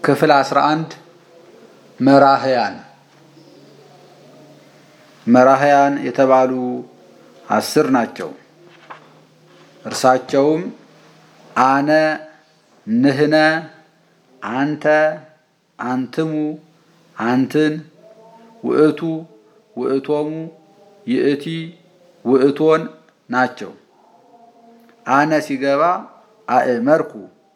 ክፍል 11 መራህያን መራህያን የተባሉ አስር ናቸው። እርሳቸውም አነ፣ ንህነ፣ አንተ፣ አንትሙ፣ አንትን፣ ውእቱ፣ ውእቶሙ፣ ይእቲ፣ ውእቶን ናቸው። አነ ሲገባ አእመርኩ፣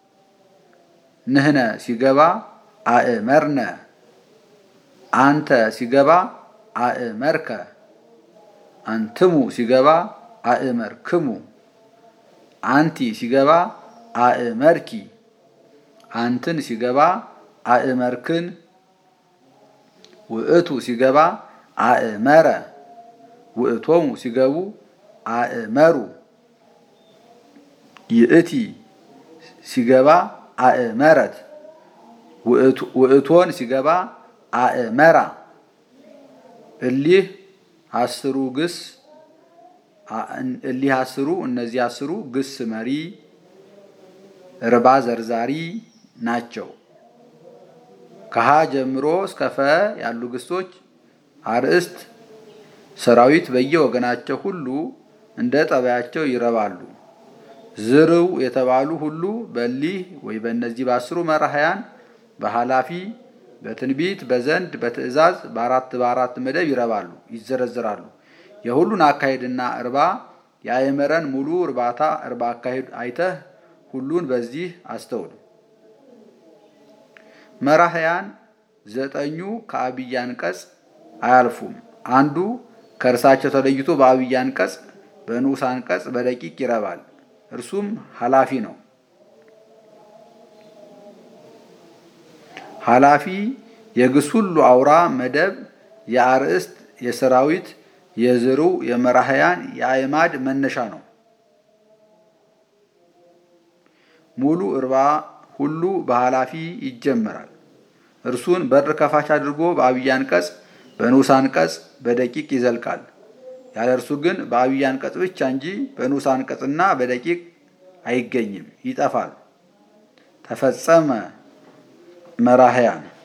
ንህነ ሲገባ አእመርነ፣ አንተ ሲገባ አእመርከ፣ አንትሙ ሲገባ አእመርክሙ፣ አንቲ ሲገባ አእመርኪ፣ አንትን ሲገባ አእመርክን፣ ውእቱ ሲገባ አእመረ፣ ውእቶሙ ሲገቡ አእመሩ፣ ይእቲ ሲገባ አእመረት፣ ውእቶን ሲገባ አእመራ። እሊህ አስሩ ግስ እሊህ አስሩ እነዚህ አስሩ ግስ መሪ ርባ ዘርዛሪ ናቸው። ከሀ ጀምሮ እስከ ፈ ያሉ ግሶች አርእስት ሰራዊት በየወገናቸው ሁሉ እንደ ጠባያቸው ይረባሉ። ዝርው የተባሉ ሁሉ በሊህ ወይ በእነዚህ በአስሩ መራህያን በኃላፊ በትንቢት በዘንድ በትእዛዝ በአራት በአራት መደብ ይረባሉ፣ ይዘረዝራሉ። የሁሉን አካሄድና እርባ የአእመረን ሙሉ እርባታ እርባ አካሄድ አይተህ ሁሉን በዚህ አስተውል። መራህያን ዘጠኙ ከአብይ አንቀጽ አያልፉም። አንዱ ከእርሳቸው ተለይቶ በአብይ አንቀጽ በንዑስ አንቀጽ በደቂቅ ይረባል። እርሱም ኃላፊ ነው። ኃላፊ የግስ ሁሉ አውራ መደብ የአርእስት የሰራዊት የዝርው የመራህያን የአእማድ መነሻ ነው። ሙሉ እርባ ሁሉ በኃላፊ ይጀመራል። እርሱን በር ከፋች አድርጎ በአብይ አንቀጽ በንዑስ አንቀጽ በደቂቅ ይዘልቃል። ያለ እርሱ ግን በአብይ አንቀጽ ብቻ እንጂ በንዑስ አንቀጽና በደቂቅ አይገኝም፣ ይጠፋል። ተፈጸመ መራህያን